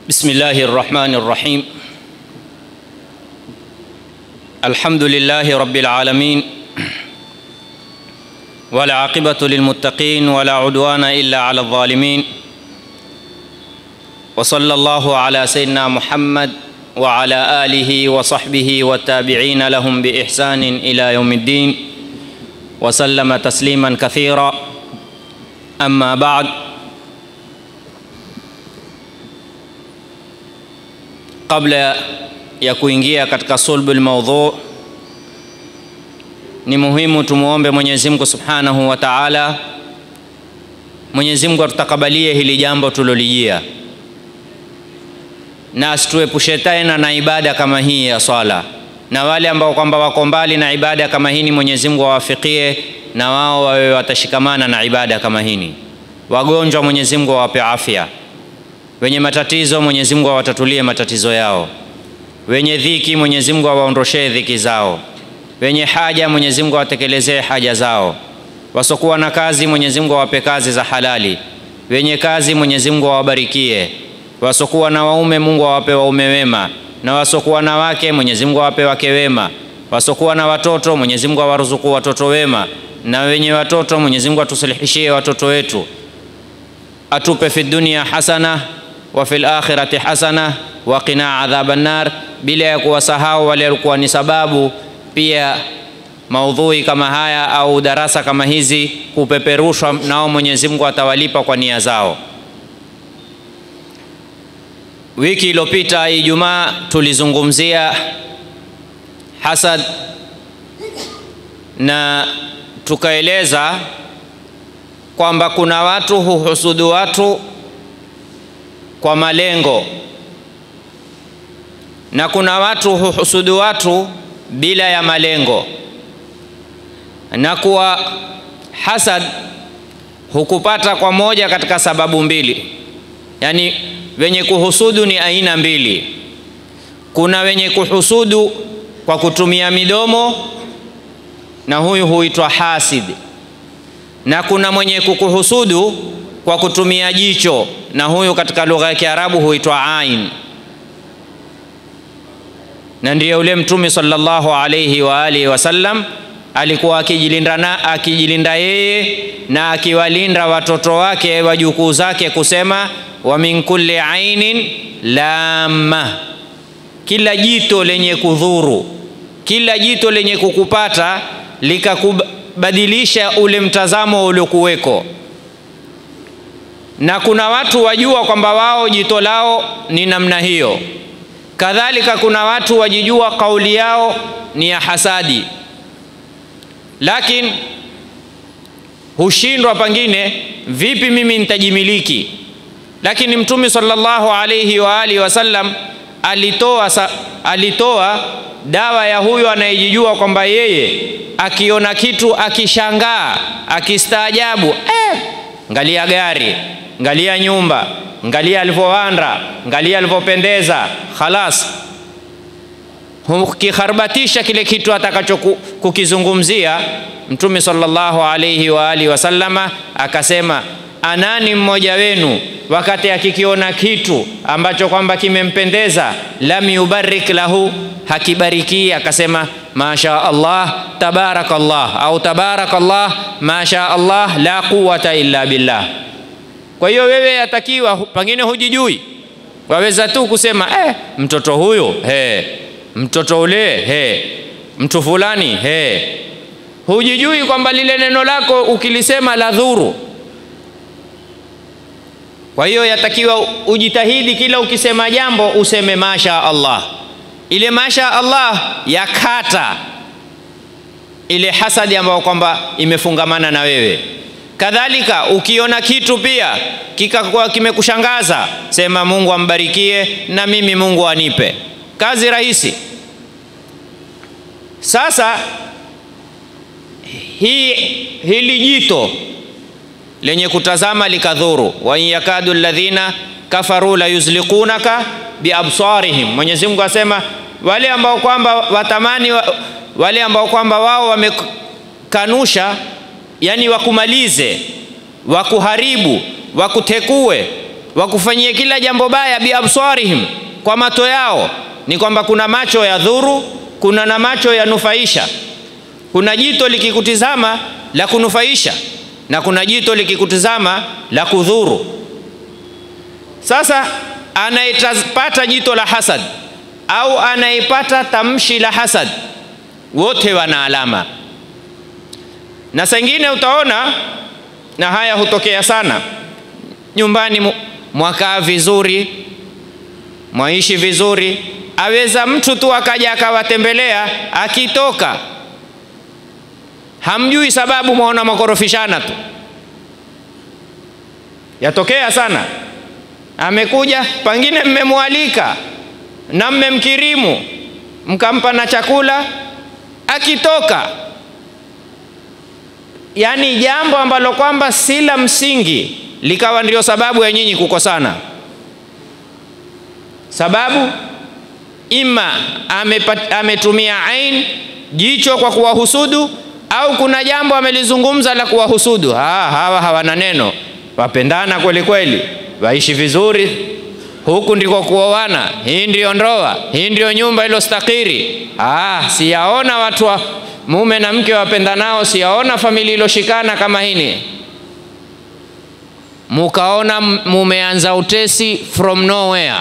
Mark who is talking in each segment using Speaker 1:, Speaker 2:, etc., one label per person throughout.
Speaker 1: بسم الله الرحمن الرحيم الحمد لله رب العالمين والعاقبة للمتقين ولا عدوان إلا على الظالمين وصلى الله على سيدنا محمد وعلى آله وصحبه والتابعين لهم بإحسان إلى يوم الدين وسلم تسليما كثيرا أما بعد Kabla ya kuingia katika sulbul maudhu, ni muhimu tumuombe Mwenyezi Mungu Subhanahu wa Ta'ala, Mwenyezi Mungu atutakabalie hili jambo tulolijia, na asituepushe tena na ibada kama hii ya swala, na wale ambao kwamba wako mbali na ibada kama hii, Mwenyezi Mungu awafikie na wao wawe watashikamana na ibada kama hii. Wagonjwa Mwenyezi Mungu awape afya wenye matatizo Mwenyezi Mungu awatatulie matatizo yao, wenye dhiki Mwenyezi Mungu awaondoshee dhiki zao, wenye haja Mwenyezi Mungu awatekelezee haja zao, wasokuwa na kazi Mwenyezi Mungu awape kazi za halali, wenye kazi Mwenyezi Mungu awabarikie, wasokuwa na waume Mungu awape waume wema, na wasokuwa na wake Mwenyezi Mungu awape wake wema, wasokuwa na watoto Mwenyezi Mungu awaruzuku watoto wema, na wenye watoto Mwenyezi Mungu atusilihishie watoto wetu, atupe fi dunia hasana wa fil akhirati hasana wa qina adhaban nar, bila ya kuwasahau wale walikuwa ni sababu pia maudhui kama haya au darasa kama hizi kupeperushwa, nao Mwenyezi Mungu atawalipa kwa nia zao. Wiki iliyopita Ijumaa tulizungumzia hasad na tukaeleza kwamba kuna watu huhusudu watu kwa malengo na kuna watu huhusudu watu bila ya malengo, na kuwa hasad hukupata kwa moja katika sababu mbili. Yaani, wenye kuhusudu ni aina mbili. Kuna wenye kuhusudu kwa kutumia midomo, na huyu huitwa hasid, na kuna mwenye kukuhusudu kwa kutumia jicho na huyu katika lugha ya Kiarabu huitwa ain, na ndiyo yule Mtume sallallahu alayhi wa alihi wasallam alikuwa akijilinda na akijilinda yeye na akiwalinda watoto wake wajukuu zake, kusema wa min kulli ainin lamma, kila jito lenye kudhuru, kila jito lenye kukupata likakubadilisha ule mtazamo uliokuweko na kuna watu wajua kwamba wao jito lao ni namna hiyo. Kadhalika kuna watu wajijua kauli yao ni ya hasadi, lakini hushindwa pengine, vipi mimi nitajimiliki? Lakini Mtume sallallahu alayhi wa alihi wasallam alitoa, alitoa dawa ya huyo anayejijua kwamba yeye akiona kitu akishangaa, akistaajabu, eh, ngalia gari ngalia nyumba, ngalia alivyowanda, ngalia alivyopendeza, khalas, hukikharbatisha kile kitu atakacho kukizungumzia. Mtume sallallahu alayhi wa alihi wasallama akasema, anani mmoja wenu wakati akikiona kitu ambacho kwamba kimempendeza, lam yubarik lahu, hakibariki, akasema masha Allah tabarakallah, au tabarakallah masha Allah la quwata illa billah. Kwa hiyo wewe yatakiwa pengine hujijui, waweza tu kusema eh, mtoto huyo he, mtoto ule he, mtu fulani he. Hujijui kwamba lile neno lako ukilisema la dhuru. Kwa hiyo yatakiwa ujitahidi, kila ukisema jambo useme masha Allah. Ile masha Allah yakata ile hasadi ambayo kwamba imefungamana na wewe. Kadhalika ukiona kitu pia kikakuwa kimekushangaza, sema Mungu ambarikie na mimi Mungu anipe. Kazi rahisi. Sasa hii hili jito lenye kutazama likadhuru, wa in yakadu alladhina kafaru la yuzliqunaka biabsarihim. Mwenyezi Mungu asema wale ambao kwamba watamani, wale ambao kwamba wao wamekanusha yani wakumalize, wakuharibu, wakutekue, wakufanyie kila jambo baya biabsarihim, kwa macho yao. Ni kwamba kuna macho ya dhuru, kuna na macho ya nufaisha. Kuna jito likikutizama la kunufaisha na kuna jito likikutizama la kudhuru. Sasa anayepata jito la hasad au anayepata tamshi la hasad, wote wana alama, na sengine utaona, na haya hutokea sana nyumbani, mwakaa vizuri, mwaishi vizuri, aweza mtu tu akaja akawatembelea, akitoka hamjui sababu, mwaona makorofishana tu. Yatokea sana, amekuja pengine mmemwalika na mmemkirimu mkampa na chakula, akitoka yaani jambo ambalo kwamba si la msingi likawa ndio sababu ya nyinyi kukosana. Sababu ima amepat, ametumia ain jicho kwa kuwahusudu au kuna jambo amelizungumza la kuwahusudu. Ha, hawa hawana neno, wapendana kweli kweli, waishi vizuri, huku ndiko kuoana, hii ndio ndoa, hii ndio nyumba ilostakiri. Ah, siyaona watu wa mume na mke wapendanao, siyaona familia iloshikana kama hini. Mukaona mumeanza utesi from nowhere.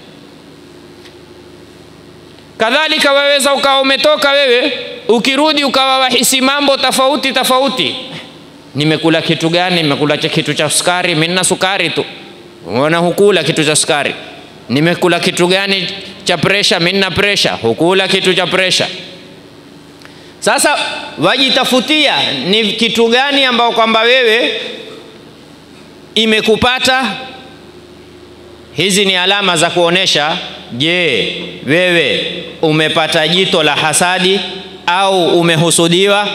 Speaker 1: Kadhalika waweza ukawa umetoka wewe, ukirudi ukawa wahisi mambo tofauti tofauti. Nimekula kitu gani? Nimekula kitu cha sukari, mimi nina sukari tu. Unaona, hukula kitu cha sukari. Nimekula kitu gani cha presha? Mimi nina presha. Hukula kitu cha presha. Sasa wajitafutia ni kitu gani ambao kwamba wewe imekupata. Hizi ni alama za kuonesha, je, wewe umepata jito la hasadi au umehusudiwa?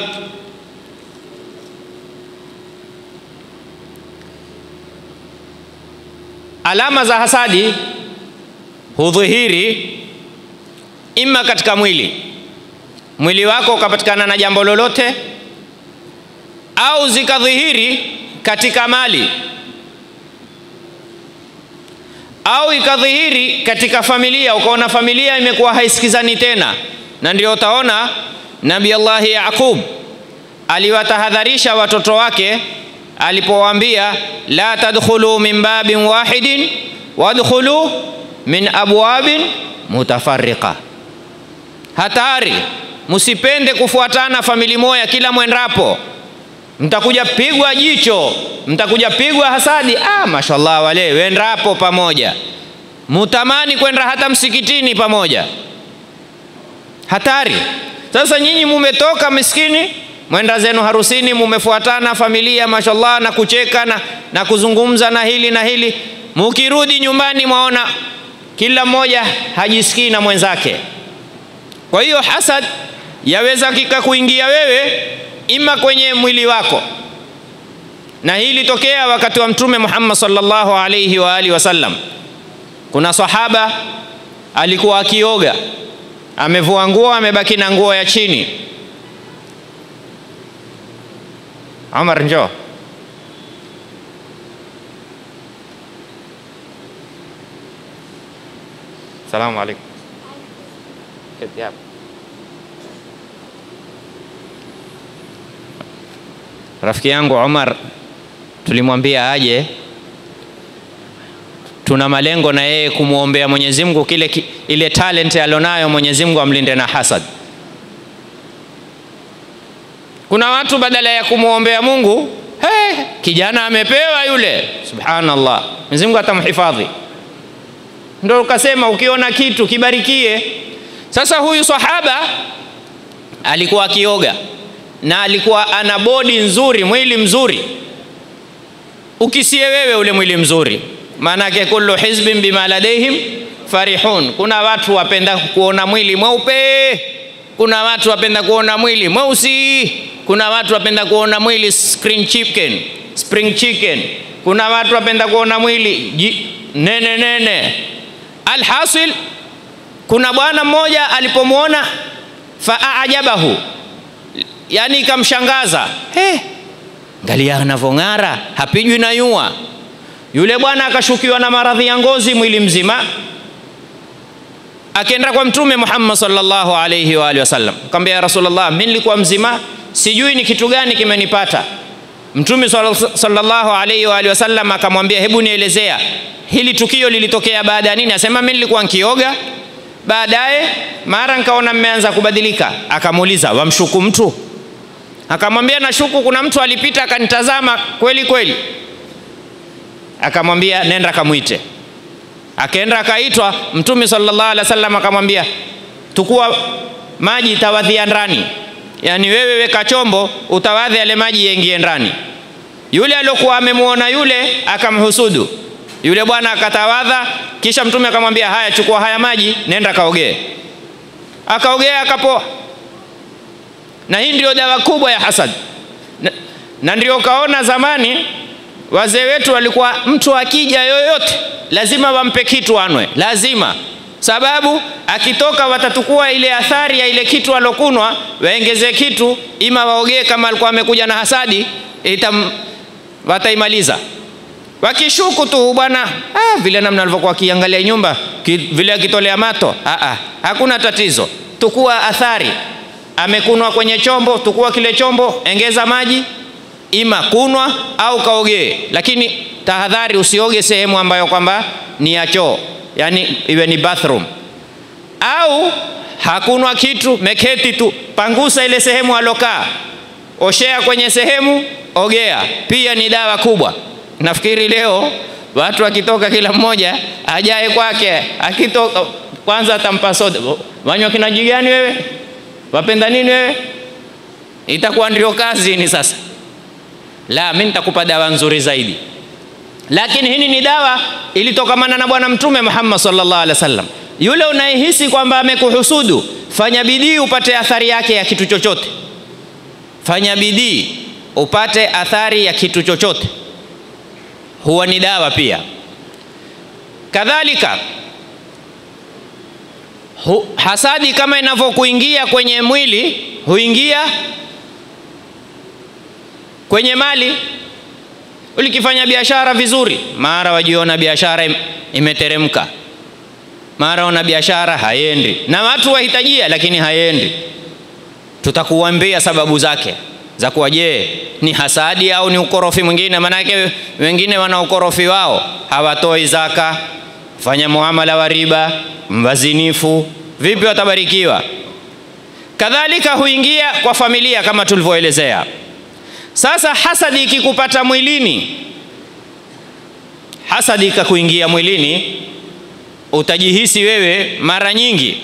Speaker 1: Alama za hasadi hudhihiri ima katika mwili mwili wako ukapatikana na jambo lolote, au zikadhihiri katika mali, au ikadhihiri katika familia, ukaona familia imekuwa haisikizani tena. Na ndio utaona Nabii Allahi Yaqub aliwatahadharisha watoto wake alipowaambia, la tadkhulu min babin wahidin wadkhulu min abwabin mutafarriqa, hatari Msipende kufuatana famili moja kila mwendapo, mtakuja pigwa jicho, mtakuja pigwa hasadi. Ah, mashallah, wale wendapo pamoja, mutamani kwenda hata msikitini pamoja, hatari. Sasa nyinyi mumetoka miskini, mwenda zenu harusini, mumefuatana familia, mashallah, na kucheka na, na kuzungumza na hili na hili, mukirudi nyumbani mwaona kila mmoja hajisikii na mwenzake. Kwa hiyo hasad yaweza kika kuingia wewe ima kwenye mwili wako, na hii ilitokea wakati wa Mtume Muhammad sallallahu alayhi wa alihi wasallam. Kuna sahaba alikuwa akioga, amevua nguo, amebaki na nguo ya chini. Omar, njoo. Salamu alaykum. Keti hapa. Rafiki yangu Omar tulimwambia aje, tuna malengo na yeye kumwombea Mwenyezi Mungu kile ki, ile talent alionayo Mwenyezi Mungu amlinde na hasad. Kuna watu badala ya kumwombea Mungu, hey, kijana amepewa yule, subhanallah, Mwenyezi Mungu atamhifadhi. Ndio ukasema ukiona kitu kibarikie. Sasa huyu sahaba alikuwa akioga na alikuwa ana bodi nzuri, mwili mzuri, ukisie wewe ule mwili mzuri. Maanake kullu hizbin bima ladaihim farihun. Kuna watu wapenda kuona mwili mweupe, kuna watu wapenda kuona mwili mweusi, kuna watu wapenda kuona mwili spring chicken, spring chicken, kuna watu wapenda kuona mwili ji, nene nene. Alhasil, kuna bwana mmoja alipomwona faajabahu yani ikamshangaza, hey, ngalia anavyong'ara, hapijwi na yua. Yule bwana akashukiwa na maradhi ya ngozi mwili mzima, akaenda kwa Mtume Muhammad sallallahu alayhi wa alihi wasallam, akamwambia ya Rasulullah, mimi nilikuwa mzima, sijui ni kitu gani kimenipata. Mtume sallallahu alayhi wa alihi wasallam akamwambia, hebu nielezea hili tukio lilitokea baada ya nini? Asema mimi nilikuwa nkioga, baadaye mara nikaona mmeanza kubadilika. Akamuuliza, wamshuku mtu? Akamwambia, nashuku kuna mtu alipita akanitazama kweli kweli. Akamwambia, nenda kamwite. Akaenda akaitwa. Mtume sallallahu alaihi wasallam akamwambia, tukua maji tawadhia ndani, yaani wewe weka chombo utawadhi yale maji yaingie ndani. Yule aliyokuwa amemwona yule akamhusudu yule bwana akatawadha, kisha mtume akamwambia, haya, chukua haya maji, nenda kaogee. Akaogea akapoa. Na hii ndio dawa kubwa ya hasad, na, na ndio kaona zamani wazee wetu walikuwa, mtu akija yoyote lazima wampe kitu anwe, lazima sababu akitoka watatukua ile athari ya ile kitu alokunwa, waengeze kitu, ima waogee kama alikuwa amekuja na hasadi, itam, wataimaliza wakishuku tu bwana, ah, vile namna alivyokuwa akiangalia nyumba ki, vile akitolea mato ah, ah, hakuna tatizo. Tukua athari, amekunwa kwenye chombo, tukua kile chombo, engeza maji, ima kunwa au kaogee, lakini tahadhari, usioge sehemu ambayo kwamba ni ya choo, yani iwe ni bathroom au hakunwa kitu, meketi tu, pangusa ile sehemu alokaa, oshea kwenye sehemu, ogea. Pia ni dawa kubwa. Nafikiri leo watu wakitoka kila mmoja ajae kwake, akitoka kwanza atampa soda. Wanywa kinywaji gani wewe? Wapenda nini wewe? Itakuwa ndio kazi ni sasa. La, mimi nitakupa dawa nzuri zaidi, lakini hii ni dawa ilitokamana na Bwana Mtume Muhammad sallallahu alaihi wasallam. Yule unayehisi kwamba amekuhusudu, fanya bidii upate athari yake ya kitu chochote. Fanya bidii upate athari ya kitu chochote huwa ni dawa pia. Kadhalika hu, hasadi kama inavyokuingia kwenye mwili huingia kwenye mali. Ulikifanya biashara vizuri, mara wajiona biashara im, imeteremka, mara ona biashara haiendi, na watu wahitajia, lakini haiendi. Tutakuambia sababu zake za kuwa je, ni hasadi au ni ukorofi mwingine? Maanake wengine wana ukorofi wao, hawatoi zaka, fanya muamala wa riba, wazinifu, vipi watabarikiwa? Kadhalika huingia kwa familia kama tulivyoelezea. Sasa hasadi ikikupata mwilini, hasadi ikakuingia mwilini, utajihisi wewe mara nyingi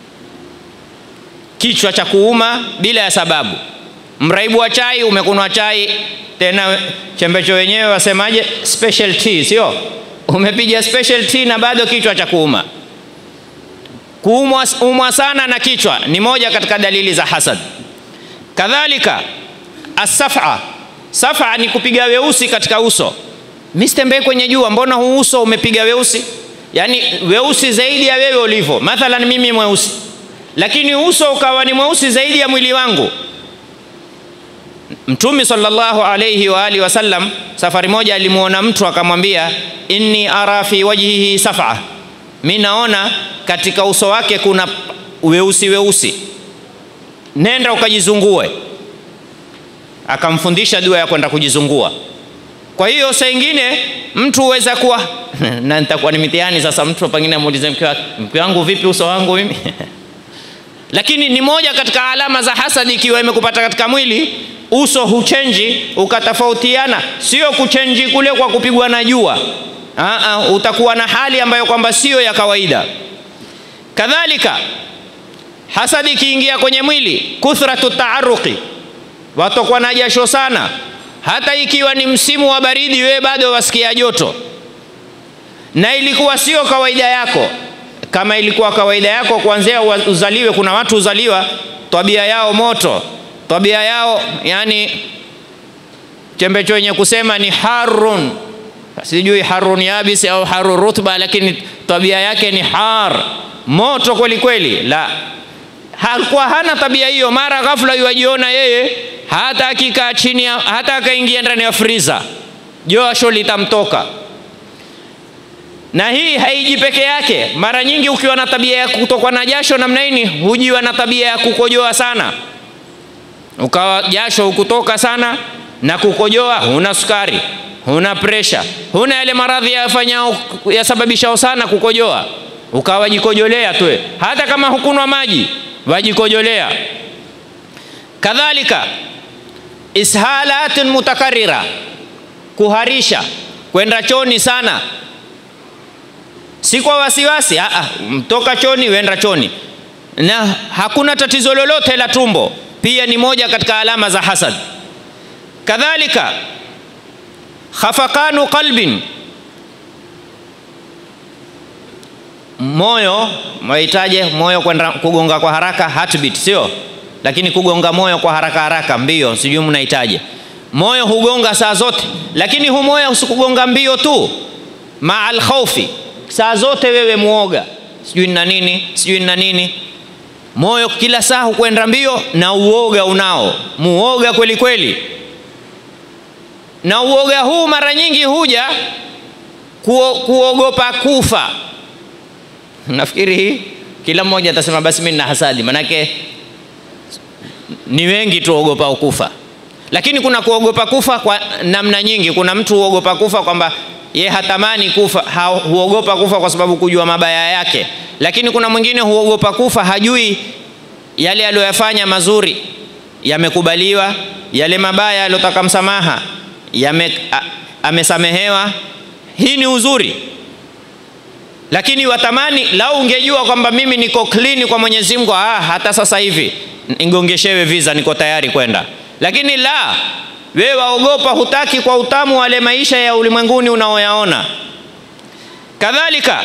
Speaker 1: kichwa cha kuuma bila ya sababu mraibu wa chai, umekunwa chai tena chembecho wenyewe wasemaje, special tea, sio? Umepiga special tea na bado kichwa cha kuuma. Kuumwa umwa sana na kichwa ni moja katika dalili za hasad. Kadhalika asafa, safa ni kupiga weusi katika uso. Mimi sitembei kwenye jua, mbona huu uso umepiga weusi? Yaani weusi zaidi ya wewe ulivyo. Mathalan mimi mweusi, lakini uso ukawa ni mweusi zaidi ya mwili wangu. Mtume sallallahu alayhi wa alihi wasallam safari moja alimwona mtu akamwambia, inni ara fi wajhihi safa, mi naona katika uso wake kuna weusi weusi, nenda ukajizungue. Akamfundisha dua ya kwenda kujizungua. Kwa hiyo saa ingine mtu huweza kuwa na nitakuwa ni mitihani sasa, mtu pengine amuulize mke wake, mke wangu vipi uso wangu mimi lakini ni moja katika alama za hasadi, ikiwa imekupata katika mwili uso huchenji ukatofautiana, sio kuchenji kule kwa kupigwa na jua. Aa, utakuwa na hali ambayo kwamba sio ya kawaida. Kadhalika hasadi ikiingia kwenye mwili, kuthratu taaruqi, watokwa na jasho sana, hata ikiwa ni msimu wa baridi, wewe bado wasikia joto, na ilikuwa sio kawaida yako. Kama ilikuwa kawaida yako kuanzia uzaliwe, kuna watu uzaliwa tabia yao moto tabia yao yani chembecho wenye kusema ni harun, sijui harun yabisi au harun rutba, lakini tabia yake ni har, moto kweli kweli. La, hakuwa hana tabia hiyo. Mara ghafla yuajiona yeye hata akikaa chini, hata akaingia ndani ya friza, josho litamtoka. na hii haiji peke yake. Mara nyingi ukiwa na tabia ya kutokwa na jasho namna hii, hujiwa na tabia ya kukojoa sana, ukawa jasho hukutoka sana na kukojoa, huna sukari, huna presha, huna yale maradhi yafanyao yasababishao sana kukojoa, ukawa wajikojolea tu, hata kama hukunwa maji wajikojolea. Kadhalika ishalatun mutakarira, kuharisha, kwenda choni sana si kwa wasiwasi, aa, mtoka choni wenda choni, na hakuna tatizo lolote la tumbo, pia ni moja katika alama za hasad. Kadhalika khafaqanu qalbin, moyo mwahitaje moyo kwenda kugonga kwa haraka, heartbeat, sio lakini kugonga moyo kwa haraka haraka, mbio, sijui mnahitaje. Moyo hugonga saa zote, lakini hu moyo usikugonga mbio tu, maa alkhaufi saa zote wewe muoga, sijui na nini, sijui na nini. Moyo kila saa hukwenda mbio na uoga unao, muoga kweli kweli. Na uoga huu mara nyingi huja kuo, kuogopa kufa. Nafikiri hii kila mmoja atasema basi mimi nina hasadi, manake ni wengi tuogopa kufa, lakini kuna kuogopa kufa kwa namna nyingi. Kuna mtu huogopa kufa kwamba ye hatamani kufa, ha, huogopa kufa kwa sababu kujua mabaya yake. Lakini kuna mwingine huogopa kufa, hajui yale aliyoyafanya mazuri yamekubaliwa, yale mabaya aliyotaka msamaha yame, a, amesamehewa. Hii ni uzuri, lakini watamani lau ungejua kwamba mimi niko clean kwa Mwenyezi Mungu, ah, hata sasa hivi nigongeshewe visa, niko tayari kwenda. Lakini la wewe waogopa, hutaki kwa utamu wale maisha ya ulimwenguni unaoyaona. Kadhalika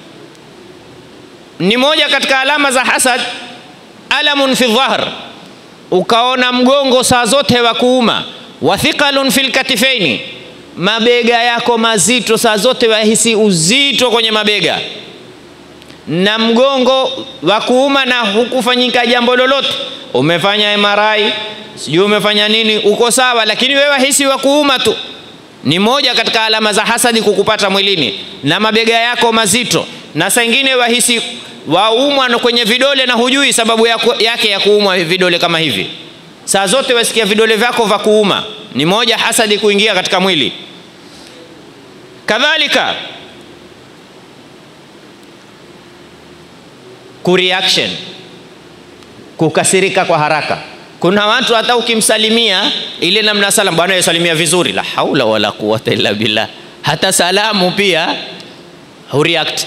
Speaker 1: ni moja katika alama za hasad, alamun fi dhahr, ukaona mgongo saa zote wa kuuma, wathiqalun fil katifaini, mabega yako mazito saa zote, wahisi uzito kwenye mabega na mgongo wa kuuma, na hukufanyika jambo lolote, umefanya MRI sijui umefanya nini, uko sawa, lakini wewe wahisi wa kuuma tu. Ni moja katika alama za hasadi kukupata mwilini, na mabega yako mazito, na saa ingine wahisi waumwa kwenye vidole na hujui sababu yake ya kuumwa vidole kama hivi. Saa zote wasikia vidole vyako vya kuuma, ni moja hasadi kuingia katika mwili. Kadhalika kureaction, kukasirika kwa haraka kuna watu hata ukimsalimia ile namna salam, bwana yasalimia vizuri, la haula wala quwata illa billah, hata salamu pia hureact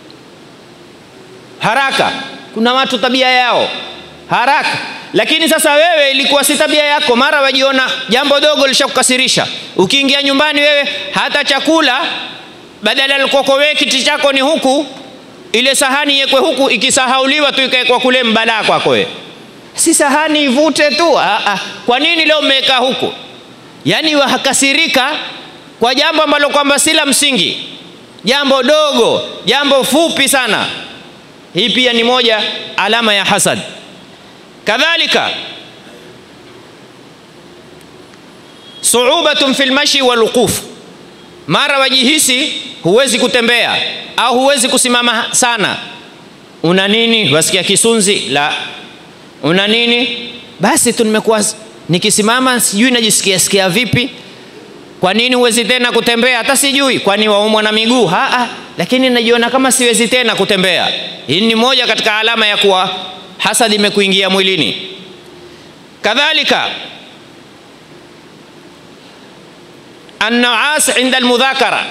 Speaker 1: haraka. Kuna watu tabia yao haraka, lakini sasa wewe ilikuwa si tabia yako, mara wajiona jambo dogo lishakukasirisha. Ukiingia nyumbani wewe hata chakula badala ya wewe kiti chako ni huku, ile sahani yekwe huku, ikisahauliwa tu ikawekwa kule, mbalaa kwako wewe si sahani ivute tu. Aa, kwa nini leo mmeweka huku? Yaani wakasirika kwa jambo ambalo kwamba si la msingi, jambo dogo, jambo fupi sana. Hii pia ni moja alama ya hasad. Kadhalika suubatun fil mashi wal wuquf, mara wajihisi huwezi kutembea au huwezi kusimama sana. Una nini? Wasikia kisunzi la una nini? Basi tu nimekuwa nikisimama, sijui najisikia sikia vipi. Kwa nini huwezi tena kutembea? Hata sijui, kwani waumwa na miguu? Haa, lakini najiona kama siwezi tena kutembea. Hii ni moja katika alama ya kuwa hasadi imekuingia mwilini. Kadhalika annaas inda almudhakara,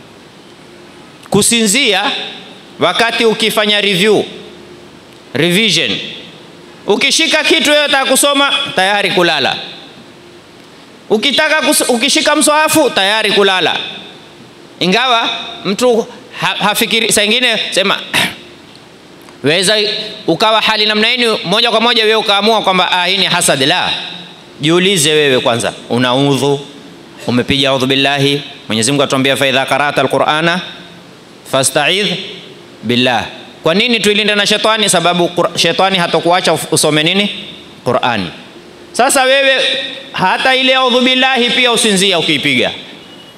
Speaker 1: kusinzia wakati ukifanya review revision Ukishika kitu wewe unataka kusoma tayari kulala. Ukitaka kus, ukishika mswahafu tayari kulala, ingawa mtu ha, hafikiri. Saa ingine sema weza ukawa hali namna hii, moja kwa moja wewe ukaamua kwamba ah, hii ni hasad. La, jiulize wewe kwanza, una udhu, umepiga audhu billahi. Mwenyezi Mungu atuambia fa idha qara'ta alqur'ana fasta'idh billah kwa nini tuilinde na shetani? Sababu shetani hatakuacha usome nini? Qurani. Sasa wewe hata ile audhu billahi pia usinzia ukiipiga,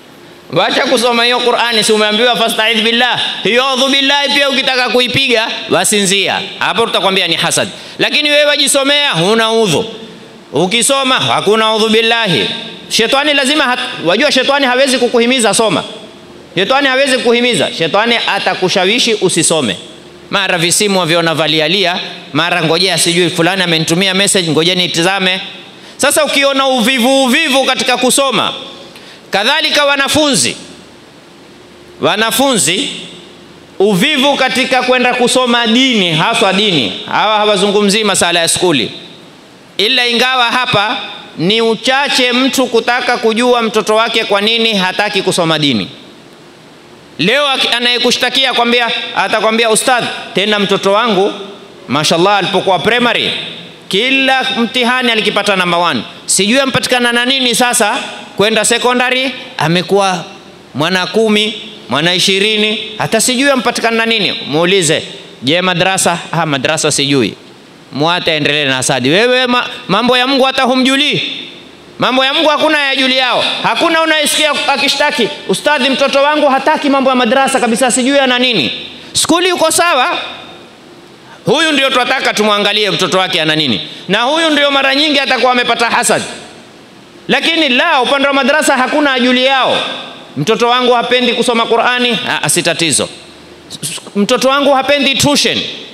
Speaker 1: wacha kusoma hiyo Qur'ani, si umeambiwa fastaidh billah. Hiyo audhu billahi pia ukitaka kuipiga wasinzia, hapo tutakwambia ni hasad. Lakini wewe wajisomea, huna udhu, ukisoma hakuna udhu billahi. Shetani lazima hat, wajua shetani hawezi kukuhimiza soma. Shetani hawezi kukuhimiza, shetani atakushawishi usisome. Mara visimu waviona valialia, mara ngojea, sijui fulani amenitumia message, ngoja nitizame. Sasa ukiona uvivu uvivu katika kusoma, kadhalika wanafunzi wanafunzi uvivu katika kwenda kusoma dini, haswa dini. Hawa hawazungumzii masala ya skuli, ila ingawa hapa ni uchache mtu kutaka kujua mtoto wake kwa nini hataki kusoma dini. Leo anayekushtakia kwambia, atakwambia ustadh, tena mtoto wangu mashallah, alipokuwa primary kila mtihani alikipata namba 1 sijui ampatikana na nini sasa kwenda secondary amekuwa mwana kumi mwana ishirini hata sijui ampatikana na nini muulize je madrasa ha madrasa sijui mwate aendelee na asadi wewe ma, mambo ya mungu hata humjulii mambo ya mungu hakuna yajuli yao hakuna unayesikia akishtaki ustadhi mtoto wangu hataki mambo ya madrasa kabisa sijui ana nini skuli uko sawa huyu ndio tunataka tumwangalie mtoto wake ana nini na huyu ndio mara nyingi atakuwa amepata hasad lakini la upande wa madrasa hakuna ajuli yao mtoto wangu hapendi kusoma qurani si tatizo mtoto wangu hapendi tuition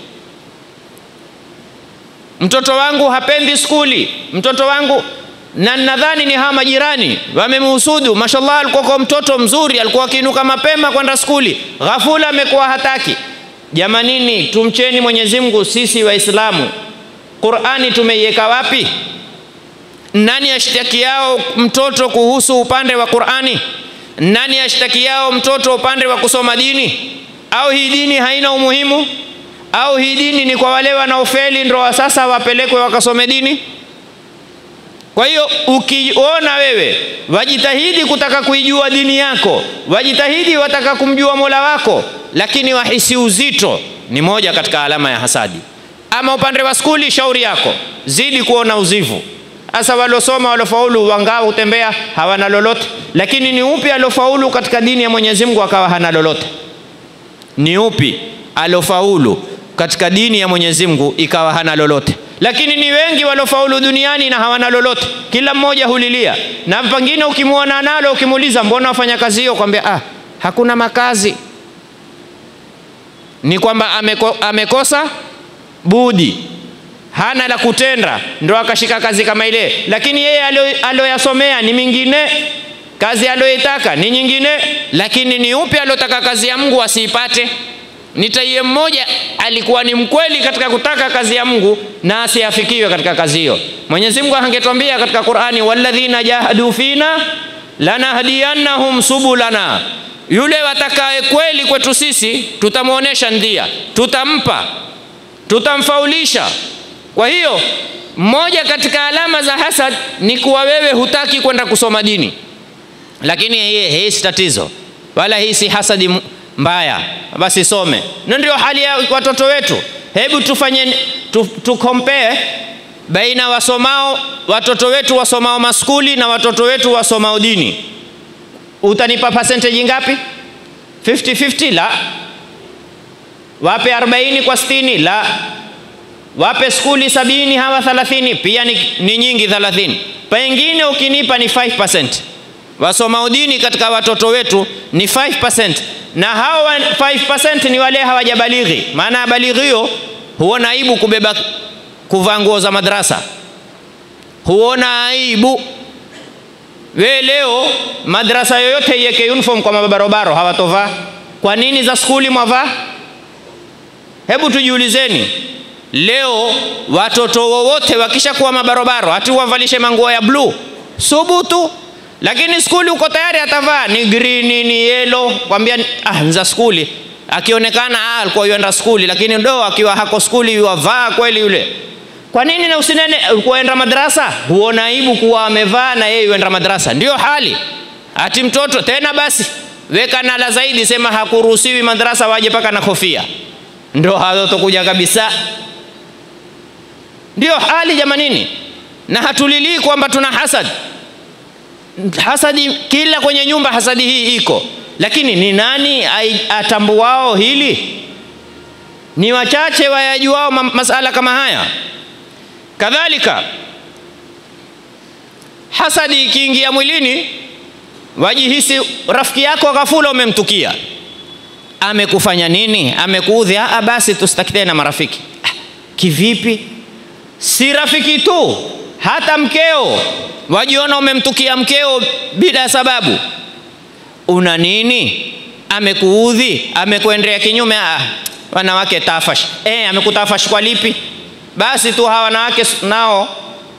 Speaker 1: mtoto wangu hapendi skuli mtoto wangu na nadhani ni hawa majirani wamemhusudu mashallah alikuwa kwa mtoto mzuri alikuwa akiinuka mapema kwenda skuli ghafula amekuwa hataki jamanini tumcheni mwenyezi mungu sisi waislamu qurani tumeiweka wapi nani ashtaki yao mtoto kuhusu upande wa qurani nani ashtaki yao mtoto upande wa kusoma dini au hii dini haina umuhimu au hii dini ni kwa wale wanaofeli ndo sasa wapelekwe wakasome dini kwa hiyo ukiona wewe wajitahidi kutaka kuijua dini yako wajitahidi wataka kumjua mola wako lakini wahisi uzito ni moja katika alama ya hasadi ama upande wa skuli shauri yako zidi kuona uzivu hasa waliosoma waliofaulu wangaa hutembea hawana lolote lakini ni upi aliofaulu katika dini ya mwenyezi mungu akawa hana lolote ni upi aliofaulu katika dini ya mwenyezi mungu ikawa hana lolote lakini ni wengi waliofaulu duniani na hawana lolote kila mmoja hulilia na pengine ukimwona nalo ukimuuliza mbona wafanya kazi hiyo kwambia ah, hakuna makazi ni kwamba ameko, amekosa budi hana la kutenda ndo akashika kazi kama ile lakini yeye alioyasomea ni mingine kazi aliyoitaka ni nyingine lakini ni upi aliotaka kazi ya mungu asiipate nitaiye mmoja alikuwa ni mkweli katika kutaka kazi ya mungu na asiafikiwe katika kazi hiyo mwenyezi mungu angetwambia katika qurani walladhina jahadu fina lanahdiyannahum subulana yule watakaye kweli kwetu sisi tutamwonyesha ndia tutampa tutamfaulisha kwa hiyo moja katika alama za hasad ni kuwa wewe hutaki kwenda kusoma dini lakini hii, hii si tatizo wala hii si hasadi mbaya basi some na ndio hali ya watoto wetu hebu tufanye tu, tu compare baina wasomao watoto wetu wasomao maskuli na watoto wetu wasomao dini utanipa percentage ngapi 50-50 la wape 40 kwa 60 la wape skuli sabini hawa 30 pia ni, ni nyingi 30 pengine ukinipa ni 5% wasomao dini katika watoto wetu ni 5% na hao 5% ni wale hawajabalighi maana balighio huona aibu kubeba kuvaa nguo za madrasa huona aibu we leo madrasa yoyote iweke uniform kwa mabarobaro hawatovaa kwa nini za skuli mwavaa hebu tujiulizeni leo watoto wowote wakishakuwa mabarobaro hati wavalishe manguo ya bluu subutu lakini skuli uko tayari atavaa ni green ni yelo kwambia ah, za skuli akionekana ah, alikuwa yuenda skuli lakini ndo akiwa hako skuli yuwavaa kweli yule kwa nini na usinene kuenda madrasa huona aibu kuwa amevaa na yeye yuenda madrasa ndio hali ati mtoto tena basi weka nala zaidi sema hakuruhusiwi madrasa waje paka na kofia ndio hatokuja kabisa ndio hali jamanini na hatulilii kwamba tuna hasad hasadi kila kwenye nyumba hasadi hii iko lakini ni nani ai- atambuao hili ni wachache wayajuao ma- masala kama haya kadhalika hasadi ikiingia mwilini wajihisi rafiki yako ghafula umemtukia amekufanya nini amekuudhi ah, basi tusitaki tena marafiki ah, kivipi si rafiki tu hata mkeo wajiona umemtukia mkeo bila sababu una nini amekuudhi amekuendea kinyume ah, wanawake tafash e, amekutafash kwa lipi basi tu hawa wanawake s- nao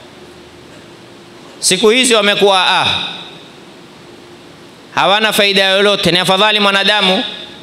Speaker 1: siku hizi wamekuwa ah, hawana faida yoyote ni afadhali mwanadamu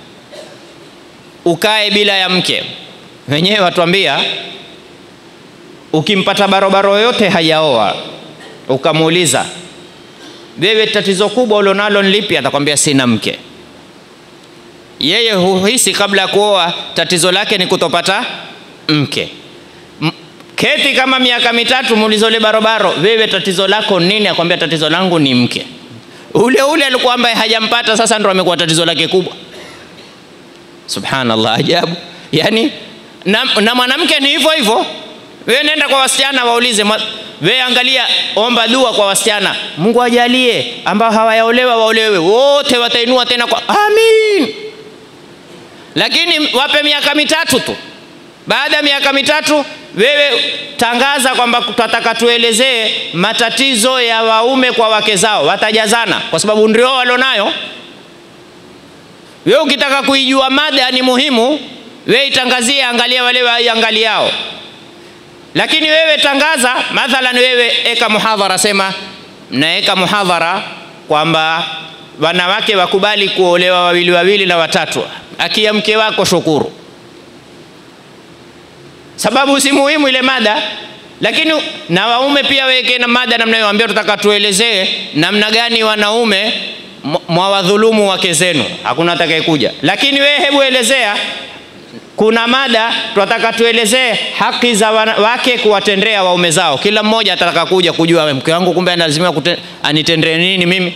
Speaker 1: ukae bila ya mke wenyewe watuambia ukimpata barobaro yoyote hajaoa ukamuuliza wewe tatizo kubwa ulionalo ni lipi atakwambia sina mke yeye huhisi kabla ya kuoa tatizo lake ni kutopata mke M- keti kama miaka mitatu muulize ule barobaro wewe tatizo lako nini akwambia tatizo langu ni mke ule ule alikuwa ambaye hajampata sasa ndo amekuwa tatizo lake kubwa subhanallah ajabu yani na, na mwanamke ni hivyo hivyo wewe nenda kwa wasichana waulize mwa- wewe angalia omba dua kwa wasichana mungu ajalie ambao hawayaolewa waolewe wote watainua tena kwa amin lakini wape miaka mitatu tu baada ya miaka mitatu wewe tangaza kwamba tunataka tuelezee matatizo ya waume kwa wake zao watajazana kwa sababu ndio walionayo wewe ukitaka kuijua mada ni muhimu wewe itangazie angalia wale waiangaliao lakini wewe tangaza mathalan wewe eka muhadhara sema mnaeka muhadhara kwamba wanawake wakubali kuolewa wawili wawili na watatu akia mke wako shukuru sababu si muhimu ile mada lakini na waume pia weke na mada namna hiyo ambia tutaka tuelezee namna gani wanaume mwa- mwawadhulumu wake zenu hakuna atakayekuja lakini wewe hebu elezea kuna mada tunataka tuelezee haki za wana- wake kuwatendea waume zao kila mmoja atataka kuja kujua "We, mke wangu kumbe analazimiwa kute- anitendee nini mimi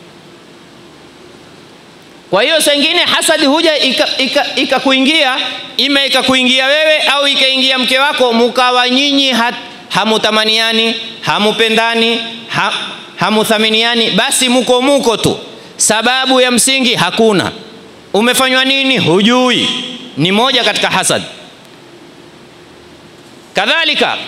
Speaker 1: kwa hiyo saa ingine hasadi huja ikakuingia ika, ika ikakuingia, ima ikakuingia wewe au ikaingia mke wako mukawa nyinyi ha, hamutamaniani hamupendani ha, hamuthaminiani basi muko muko tu sababu ya msingi hakuna umefanywa nini hujui ni moja katika hasad kadhalika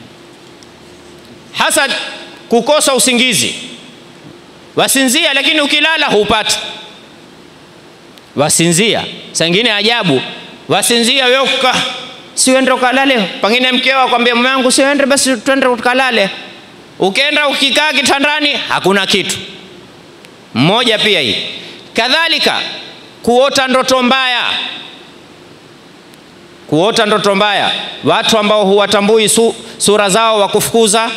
Speaker 1: hasad kukosa usingizi wasinzia lakini ukilala hupati wasinzia sangine ajabu wasinzia wewe uka siende ukalale pengine mkeo akwambia mume wangu siende basi twende ukalale ukienda ukikaa kitandani hakuna kitu mmoja pia hii kadhalika kuota ndoto mbaya kuota ndoto mbaya watu ambao huwatambui su, sura zao wa kufukuza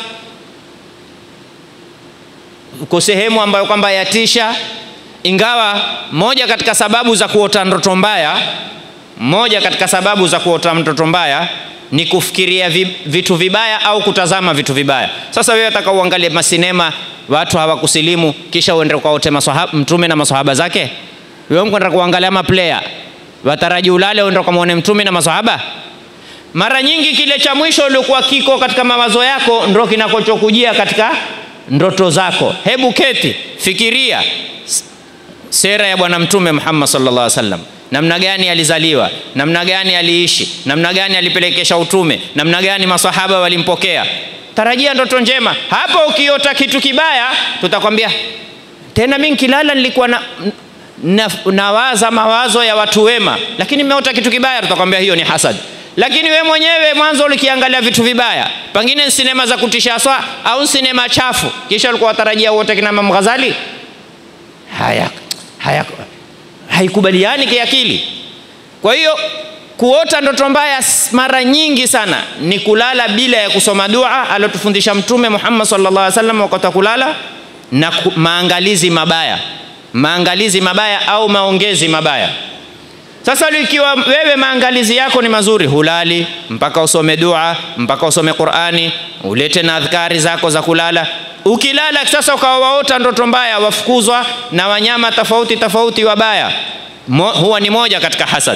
Speaker 1: uko sehemu ambayo kwamba yatisha ingawa moja katika sababu za kuota ndoto mbaya moja katika sababu za kuota ndoto mbaya ni kufikiria vi, vitu vibaya au kutazama vitu vibaya sasa wewe ataka uangalie masinema watu hawakusilimu kisha uende ukaote maswahaba- mtume na maswahaba zake wewe mkwenda kuangalia maplayer wataraji ulale uende ukamwone mtume na maswahaba mara nyingi kile cha mwisho uliokuwa kiko katika mawazo yako ndo kinakachokujia katika ndoto zako hebu keti fikiria S- sera ya bwana mtume muhammad sallallahu alaihi wasallam namna gani alizaliwa namna gani aliishi namna gani alipelekesha utume namna gani masahaba walimpokea tarajia ndoto njema hapo ukiota kitu kibaya tutakwambia tena mi nkilala nilikuwa na, na, nawaza mawazo ya watu wema lakini nimeota kitu kibaya tutakwambia hiyo ni hasad lakini we mwenyewe mwanzo ulikiangalia vitu vibaya pengine ni sinema za kutisha swa au sinema chafu kisha ulikuwa watarajia uote kina Imam Ghazali haya, haya haikubaliani kiakili kwa hiyo kuota ndoto mbaya s- mara nyingi sana ni kulala bila ya kusoma dua aliotufundisha mtume Muhammad sallallahu alaihi wasallam wakati wa kulala na ku, maangalizi mabaya maangalizi mabaya au maongezi mabaya sasa ikiwa wewe maangalizi yako ni mazuri hulali mpaka usome dua mpaka usome qurani ulete na adhkari zako za kulala ukilala sasa ukawa waota ndoto mbaya, wafukuzwa na wanyama tofauti tofauti wabaya, Mo, huwa ni moja katika hasad.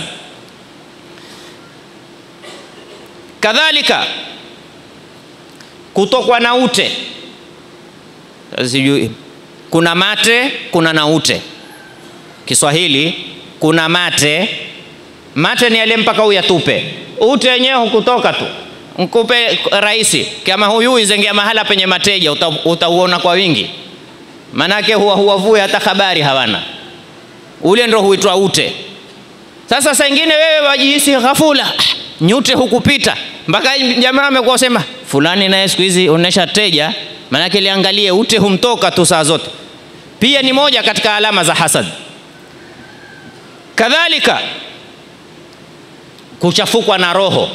Speaker 1: Kadhalika kutokwa na ute, sijui kuna mate, kuna na ute. Kiswahili kuna mate, mate ni yale mpaka uyatupe, ute wenyewe hukutoka tu nkupe rahisi kama huyu izengea mahala penye mateja utauona uta kwa wingi, manake huwa huwavue hata habari hawana, ule ndo huitwa ute. Sasa saa ingine wewe wajihisi ghafula, nyute hukupita mpaka jamaa amekuwa sema fulani naye siku hizi onesha teja, manake liangalie ute humtoka tu saa zote. Pia ni moja katika alama za hasad. Kadhalika kuchafukwa na roho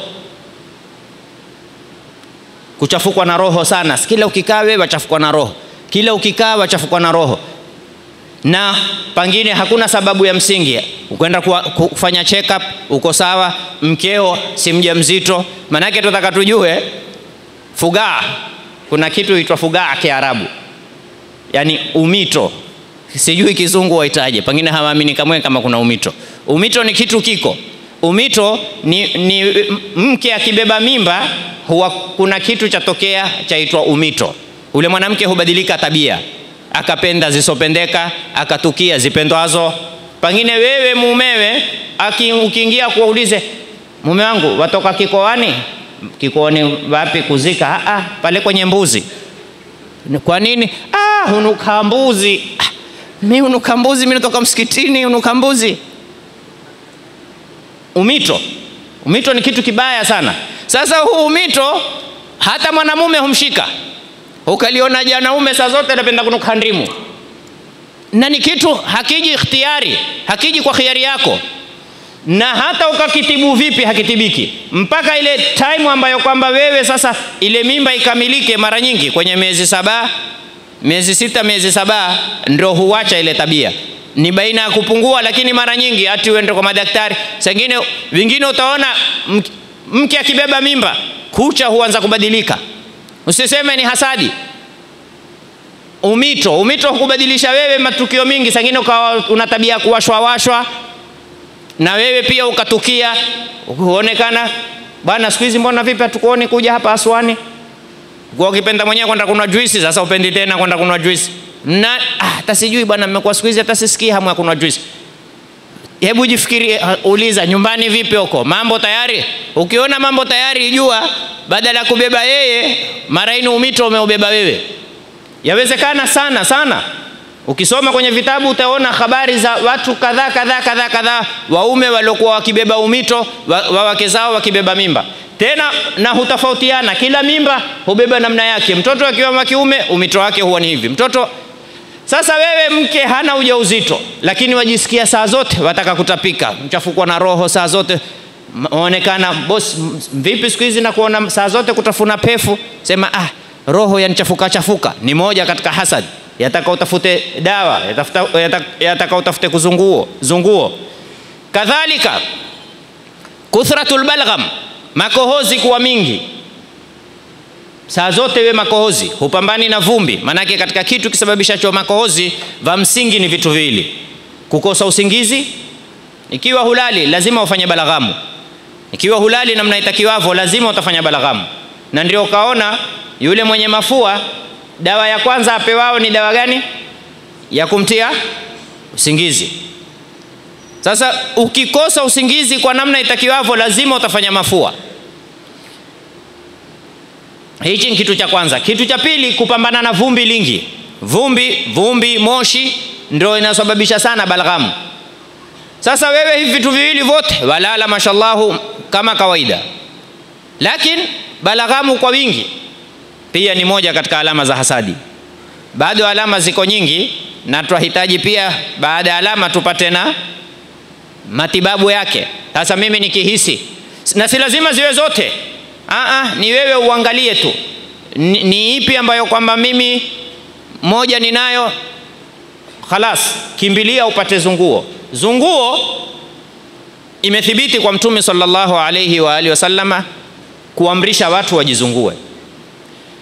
Speaker 1: kuchafukwa na roho sana. Kila ukikaa wewe wachafukwa na roho, kila ukikaa wachafukwa na roho, na pengine hakuna sababu ya msingi. Ukwenda kufanya check up, uko sawa, mkeo si mjamzito. Maanake tunataka tujue fugaa, kuna kitu huitwa fugaa Kiarabu, yani umito, sijui kizungu waitaje, pengine hawaamini kamwe kama kuna umito. Umito ni kitu kiko umito ni, ni mke akibeba mimba huwa kuna kitu chatokea chaitwa umito. Ule mwanamke hubadilika tabia, akapenda zisopendeka, akatukia zipendwazo. Pengine wewe mumewe aki, ukiingia kuwaulize mume wangu watoka kikoani, kikoani wapi kuzika? Ah, ah, pale kwenye mbuzi. Kwa nini? Ah, unuka mbuzi. Ah, mi unuka mbuzi, mi natoka msikitini, unuka mbuzi umito. Umito ni kitu kibaya sana. Sasa huu umito hata mwanamume humshika, ukaliona janaume saa zote anapenda kunuka ndimu, na ni kitu hakiji ikhtiyari, hakiji kwa khiari yako, na hata ukakitibu vipi hakitibiki mpaka ile time ambayo kwamba wewe sasa ile mimba ikamilike. Mara nyingi kwenye miezi saba, miezi sita, miezi saba ndio huacha ile tabia ni baina ya kupungua, lakini mara nyingi hati uende kwa madaktari. Sengine vingine utaona mke akibeba mimba kucha huanza kubadilika. Usiseme ni hasadi, umito. Umito hukubadilisha wewe matukio mingi, sengine ukawa una tabia kuwashwa washwa, na wewe pia ukatukia huonekana bwana, siku hizi mbona vipi hatukuoni kuja hapa Aswani? Kwa ukipenda mwenyewe kwenda kunwa juisi, sasa upendi tena kwenda kunwa juisi na hata ah, sijui bwana, mmekuwa siku hizi hata sisikii hamu ya kunywa juice. Hebu jifikiri, uh, uliza nyumbani vipi huko, mambo tayari? Ukiona mambo tayari, jua badala ya kubeba yeye, mara ini umito umeubeba wewe. Yawezekana sana sana. Ukisoma kwenye vitabu utaona habari za watu kadhaa kadhaa kadhaa kadhaa, waume waliokuwa wakibeba umito wa, wa wake zao wakibeba mimba tena na hutofautiana, kila mimba hubeba namna yake. Mtoto akiwa wa kiume umito wake huwa ni hivi, mtoto sasa wewe mke hana ujauzito, lakini wajisikia saa zote wataka kutapika, mchafukwa na roho saa zote, onekana boss, vipi siku hizi na kuona saa zote kutafuna pefu, sema ah, roho yanichafuka chafuka. Ni moja katika hasad, yataka utafute dawa, yatafuta, yataka, yataka utafute kuzunguo zunguo. Kadhalika kuthratul balgham, makohozi kuwa mingi saa zote we makohozi, hupambani na vumbi. Maanake katika kitu kisababishacho makohozi vya msingi ni vitu viwili: kukosa usingizi. Ikiwa hulali, lazima ufanye balaghamu. Ikiwa hulali namna itakiwavyo, lazima utafanya balaghamu. Na ndio ukaona yule mwenye mafua, dawa ya kwanza apewao ni dawa gani? Ya kumtia usingizi. Sasa ukikosa usingizi kwa namna itakiwavyo, lazima utafanya mafua. Hichi ni kitu cha kwanza. Kitu cha pili, kupambana na vumbi lingi. Vumbi, vumbi, moshi ndio inasababisha sana balghamu. Sasa wewe hivi vitu viwili vyote walala, mashallahu kama kawaida, lakini balghamu kwa wingi pia ni moja katika alama za hasadi. Bado alama ziko nyingi, na tunahitaji pia baada ya alama tupate na matibabu yake. Sasa mimi nikihisi, na si lazima ziwe zote Aa, ni wewe uangalie tu ni, ni ipi ambayo kwamba mimi moja ninayo, khalas, kimbilia upate zunguo. Zunguo imethibiti kwa Mtume sallallahu alayhi wa alihi wasallama kuamrisha watu wajizungue,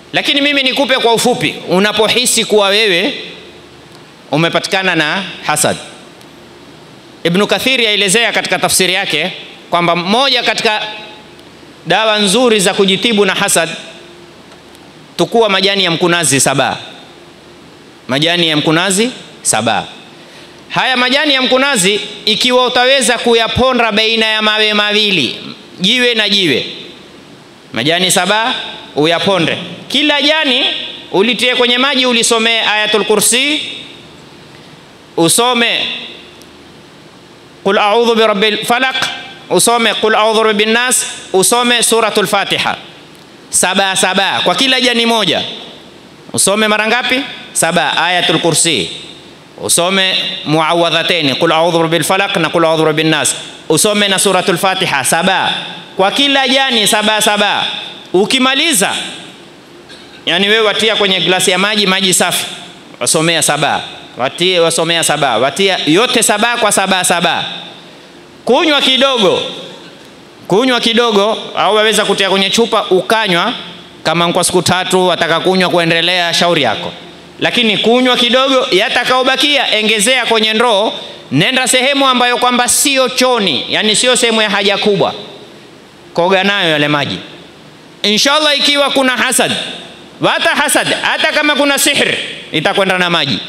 Speaker 1: lakini mimi nikupe kwa ufupi unapohisi kuwa wewe umepatikana na hasad ibnu kathiri aelezea katika tafsiri yake kwamba moja katika dawa nzuri za kujitibu na hasad tukua majani ya mkunazi saba majani ya mkunazi saba haya majani ya mkunazi ikiwa utaweza kuyaponda baina ya mawe mawili jiwe na jiwe majani saba uyaponde kila jani ulitie kwenye maji ulisomee ayatul kursi usome qul audhu birabbil falaq usome qul audhu birabbin nas usome suratul fatiha saba saba kwa kila jani moja usome mara ngapi saba ayatul kursi usome muawadhateni qul audhu birabbil falaq na qul audhu birabbin nas usome na suratul fatiha saba kwa kila jani saba saba ukimaliza yani wewe watia kwenye glasi ya maji maji safi wasomea saba watie wasomea saba watia yote saba kwa saba saba kunywa kidogo kunywa kidogo au waweza kutia kwenye chupa ukanywa kama kwa siku tatu wataka kunywa kuendelea shauri yako lakini kunywa kidogo yatakaobakia engezea kwenye ndoo nenda sehemu ambayo kwamba sio choni yani sio sehemu ya haja kubwa koga nayo yale maji inshallah ikiwa kuna hasad wata hasad hata kama kuna sihr itakwenda na maji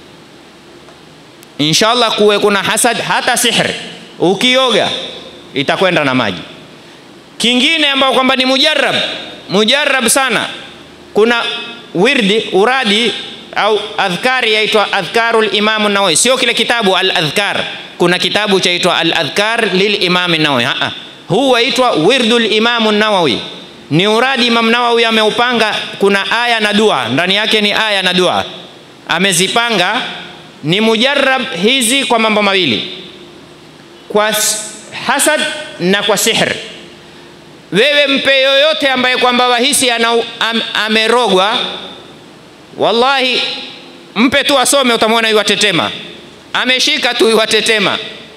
Speaker 1: inshallah kuwe kuna hasad hata sihr ukioga itakwenda na maji kingine ambao kwamba ni mujarrab mujarrab sana kuna wirdi uradi au adhkari yaitwa adhkarul imamu nawawi sio kile kitabu al adhkar kuna kitabu chaitwa al adhkar lil imami nawawi huu waitwa wirdul imamu nawawi ni uradi imam nawawi ameupanga kuna aya na dua ndani yake ni aya na dua amezipanga ni mujarrab hizi kwa mambo mawili kwa hasad na kwa sihr wewe mpe yoyote ambaye kwamba wahisi ana am, amerogwa wallahi mpe tu asome utamwona iwatetema ameshika tu iwatetema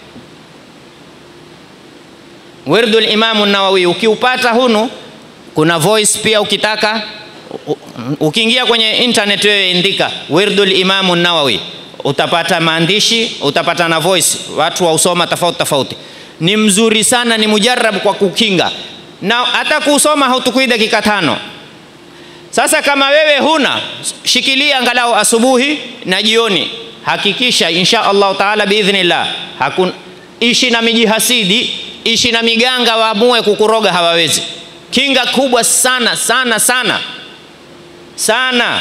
Speaker 1: wirdu limamu nawawi ukiupata hunu kuna voice pia ukitaka ukiingia kwenye internet wewe indika wirdu limamu nawawi utapata maandishi utapata na voice watu wausoma tofauti tofauti ni mzuri sana ni mujarab kwa kukinga na hata kuusoma hautukui dakika tano sasa kama wewe huna shikilia angalau asubuhi na jioni hakikisha insha allahu taala biidhnillah hakun ishi na mijihasidi ishi na miganga waamue kukuroga hawawezi kinga kubwa sana sana sana sana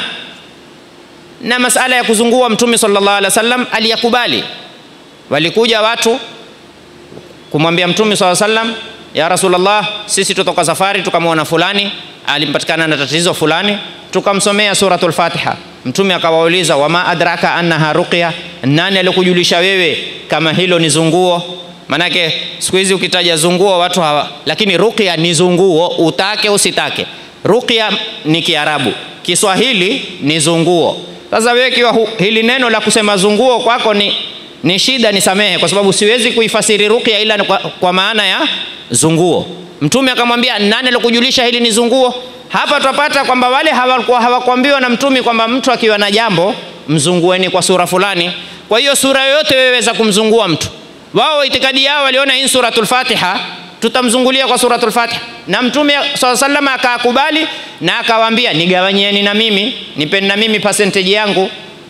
Speaker 1: na masala ya kuzungua mtume sallallahu alaihi wasallam aliyakubali walikuja watu kumwambia mtume sallallahu alaihi wasallam ya rasulullah sisi tutoka safari tukamwona fulani alimpatikana na tatizo fulani tukamsomea suratul fatiha mtume akawauliza wama adraka annaha ruqya nani alikujulisha wewe kama hilo ni zunguo manake siku hizi ukitaja zunguo watu hawa lakini ruqya ni zunguo utake usitake ruqya ni kiarabu kiswahili ni zunguo sasa wewe kiwa hili neno la kusema zunguo kwako ni, ni shida nisamehe kwa sababu siwezi kuifasiri ruqya ila kwa, kwa maana ya zunguo mtume akamwambia nani alikujulisha hili ni zunguo hapa twapata kwamba wale hawakuwa hawakuambiwa na mtume kwamba mtu akiwa na jambo mzungueni kwa sura fulani kwa hiyo sura yoyote weweza kumzungua mtu wao itikadi yao waliona hii suratul fatiha tutamzungulia kwa suratul fatiha na mtume saa salama akaakubali na akawaambia nigawanyieni na mimi nipeni na mimi percentage yangu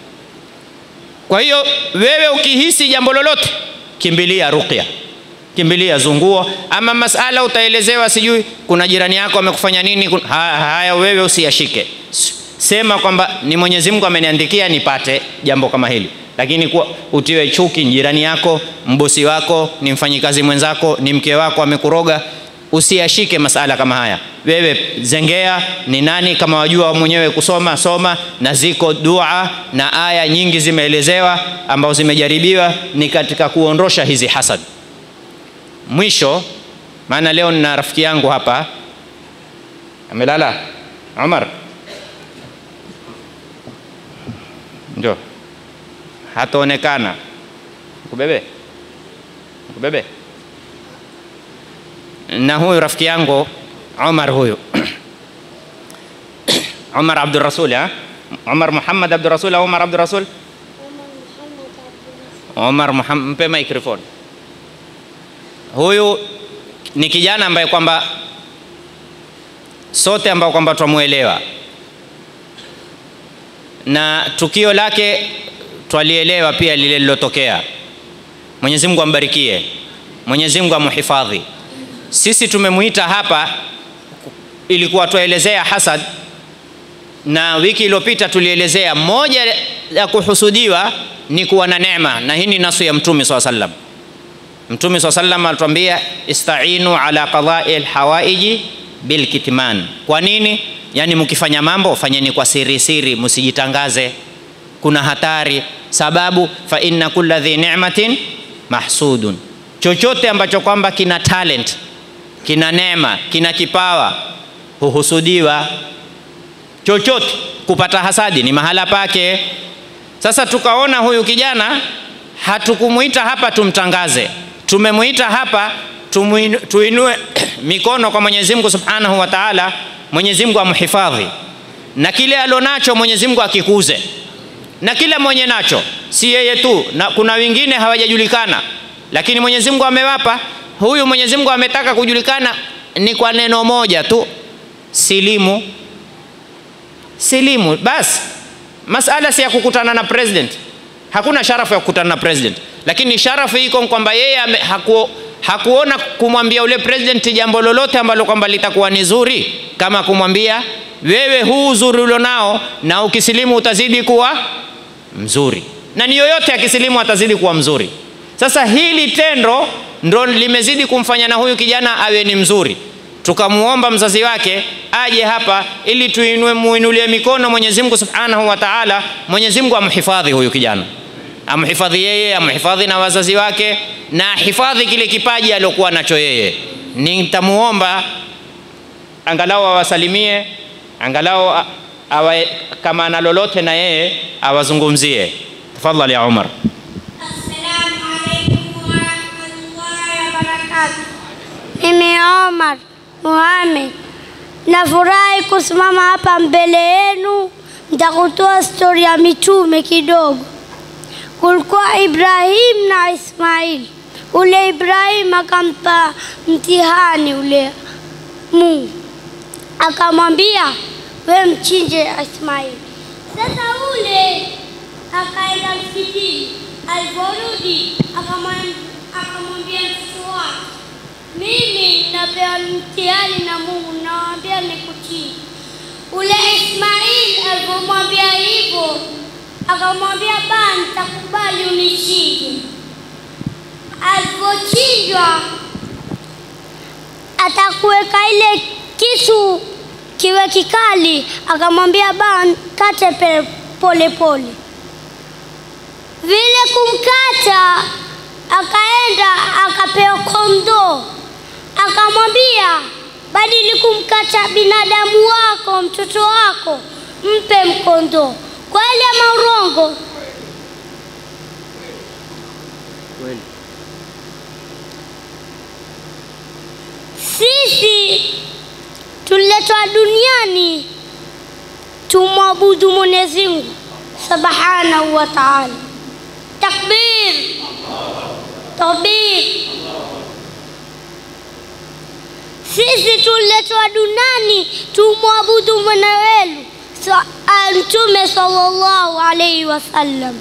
Speaker 1: kwa hiyo wewe ukihisi jambo lolote kimbilia ruqya kimbilia zunguo ama masala utaelezewa sijui kuna jirani yako amekufanya nini kun... haya, haya wewe usiyashike sema kwamba ni mwenyezi mungu ameniandikia nipate jambo kama hili lakini kuwa utiwe chuki jirani yako mbosi wako ni mfanyikazi mwenzako ni mke wako amekuroga usiyashike masala kama haya wewe zengea ni nani kama wajua mwenyewe kusoma soma na ziko dua na aya nyingi zimeelezewa ambazo zimejaribiwa ni katika kuondosha hizi hasad mwisho maana leo nina rafiki yangu hapa amelala umar ndio hataonekana kubebe kubebe na huyu rafiki yangu Omar huyu Umar Abdul Rasul ha? Umar Muhammad Abdul Rasul au Umar Abdul Rasul? Umar Muhammad, mpe microphone. Huyu ni kijana ambaye kwamba sote ambao kwamba twamuelewa na tukio lake twalielewa pia lile lilotokea. Mwenyezi Mungu ambarikie, Mwenyezi Mungu amuhifadhi. Sisi tumemuita hapa, ilikuwa twaelezea hasad, na wiki iliyopita tulielezea moja ya kuhusudiwa ni kuwa na neema, na hii ni nasu ya Mtume swalla sallam. Mtume swalla sallam alituambia istainu ala qadai alhawaiji bilkitman. Kwa nini? Yaani mkifanya mambo fanyeni kwa siri siri, msijitangaze, kuna hatari. Sababu fa inna kulla dhi ni'matin mahsudun, chochote ambacho kwamba kina talent, kina neema, kina kipawa huhusudiwa. Chochote kupata hasadi ni mahala pake. Sasa tukaona huyu kijana hatukumuita hapa tumtangaze, tumemwita hapa tumuinu, tuinue mikono kwa Mwenyezi Mungu Subhanahu wa Ta'ala, Mwenyezi Mungu amhifadhi na kile alonacho Mwenyezi Mungu akikuze, na kila mwenye nacho, si yeye tu, na kuna wengine hawajajulikana, lakini Mwenyezi Mungu amewapa. Huyu Mwenyezi Mungu ametaka kujulikana ni kwa neno moja tu, silimu. Silimu basi, masala si ya kukutana na president. Hakuna sharafu ya kukutana na president, lakini sharafu iko kwamba yeye haku, hakuona kumwambia ule president jambo lolote ambalo kwamba litakuwa ni zuri kama kumwambia wewe, huu uzuri ulionao na ukisilimu utazidi kuwa mzuri, na ni yoyote akisilimu atazidi kuwa mzuri. Sasa hili tendo ndo limezidi kumfanya na huyu kijana awe ni mzuri. Tukamuomba mzazi wake aje hapa ili tuinue muinulie mikono Mwenyezi Mungu Subhanahu wa Ta'ala, Mwenyezi Mungu amhifadhi huyu kijana, amhifadhi yeye, amhifadhi na wazazi wake, na ahifadhi kile kipaji aliokuwa nacho yeye. Nitamuomba angalau awasalimie, angalau awa, kama ana lolote na yeye awazungumzie. Tafadhali ya Umar.
Speaker 2: Assalamu alaikum warahmatullahi wabarakatuh. Mimi Omar Mohamed nafurahi kusimama hapa mbele yenu, nitakutoa stori ya mitume kidogo. Kulikuwa Ibrahim na Ismail. Ule Ibrahim akampa mtihani ule Mungu, akamwambia we mchinje Ismail. Sasa ule akaenda msikitini, aliporudi akamwambia mtoto wake, mimi napewa mtihani na Mungu, nawambia nikuchinje. Ule Ismail alipomwambia hivyo, akamwambia ba, nitakubali unichinje. Alipochinjwa atakuweka ile kisu kiwe kikali, akamwambia ba, kate pole pole. Vile kumkata, akaenda akapewa kondoo, akamwambia badili kumkata binadamu wako, mtoto wako, mpe mkondoo. Kweli ama urongo?
Speaker 1: Kweli.
Speaker 2: Sisi tuliletwa duniani tumwabudu Mwenyezi Mungu subhanahu wa ta'ala. Takbir, takbir. Sisi tuliletwa duniani tumwabudu Mola wetu Mtume sallallahu alaihi wasallam.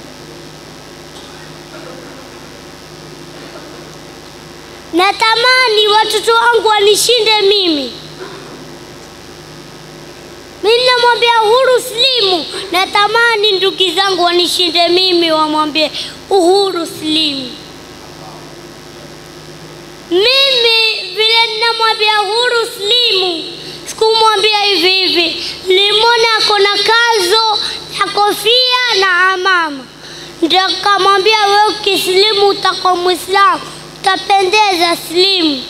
Speaker 2: Natamani watoto wangu wanishinde mimi. Mimi namwambia Uhuru Slimu, natamani ndugu zangu wanishinde mimi, wamwambie Uhuru Slimu. Mimi vile ninamwambia Uhuru Slimu, sikumwambia hivi hivi, nilimwona ako na kazo na kofia na amama, ndio kamwambia wewe ukislimu utakuwa Mwislamu, utapendeza slimu.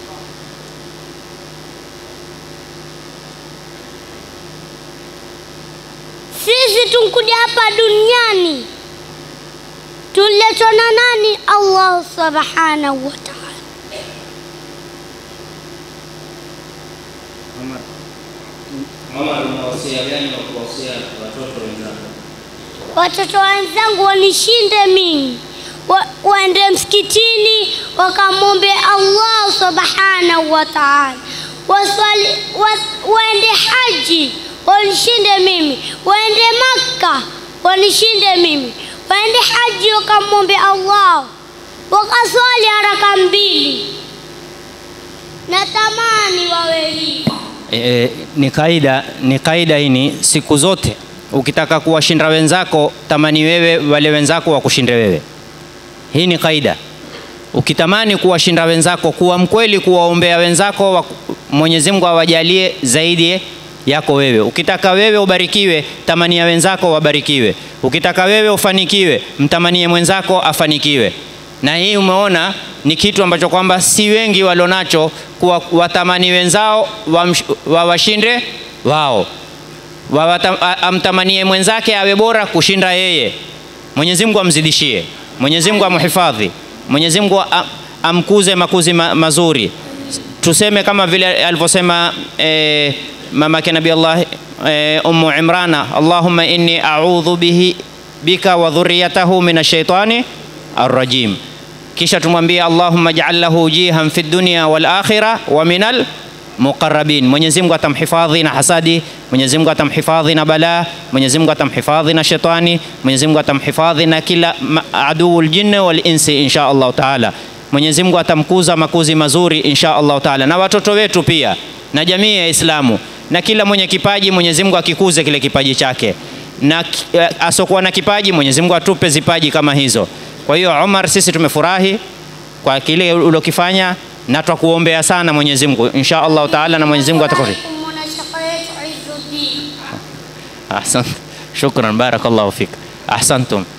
Speaker 2: Sisi tunkuja hapa duniani tuletwa na nani? Allah subhanahu wa ta'ala.
Speaker 1: Umar, Omar, unawasia gani wa kuwasia watoto wenzako?
Speaker 2: Watoto wenzangu wanishinde mimi, wa, waende msikitini wakamwombe Allah subhanahu wa ta'ala, waswali wa, waende haji wanishinde mimi, waende Makka wanishinde mimi, waende haji wakamwombe Allah, wakaswali haraka mbili. Natamani wawe hivi.
Speaker 1: E, ni kaida ni kaida hini siku zote ukitaka kuwashinda wenzako tamani wewe wale wenzako wakushinde wewe hii ni kaida ukitamani kuwashinda wenzako kuwa mkweli kuwaombea wenzako wa, mwenyezi mungu awajalie zaidi yako wewe ukitaka wewe ubarikiwe tamania wenzako wabarikiwe ukitaka wewe ufanikiwe mtamanie mwenzako afanikiwe na hii umeona ni kitu ambacho kwamba si wengi walionacho kuwa watamani wenzao wamsh- wawashinde wao Wawata- a- amtamanie mwenzake awe bora kushinda yeye mwenyezi mungu amzidishie mwenyezi mungu amhifadhi mwenyezi mungu a- amkuze makuzi ma, mazuri tuseme kama vile alivyosema eh, mamake nabii allah eh, ummu imrana allahumma inni audhu bihi bika wa dhuriyatahu min ashaitani arrajim kisha tumwambie allahumma jaal lahu jihan fi dunya wal akhira wa minal muqarrabin mwenyezi mungu atamhifadhi na hasadi mwenyezi mungu atamhifadhi na balaa mwenyezi mungu atamhifadhi na shetani mwenyezi mungu atamhifadhi na kila ma- aduu ljinni wal insi insha allahu taala mwenyezi mungu atamkuza makuzi mazuri insha allahu taala na watoto wetu pia na jamii ya islamu na kila mwenye kipaji mwenyezi mungu akikuze kile kipaji chake na ki- eh, asokuwa na kipaji mwenyezi mungu atupe zipaji kama hizo kwa hiyo umar sisi tumefurahi kwa kile ulokifanya na twakuombea sana mwenyezi mungu insha allahu taala na mwenyezi mungu atakufi
Speaker 2: Mwanashaka yetu Izzuddin.
Speaker 1: ahsant shukran barakallahu fik ahsantum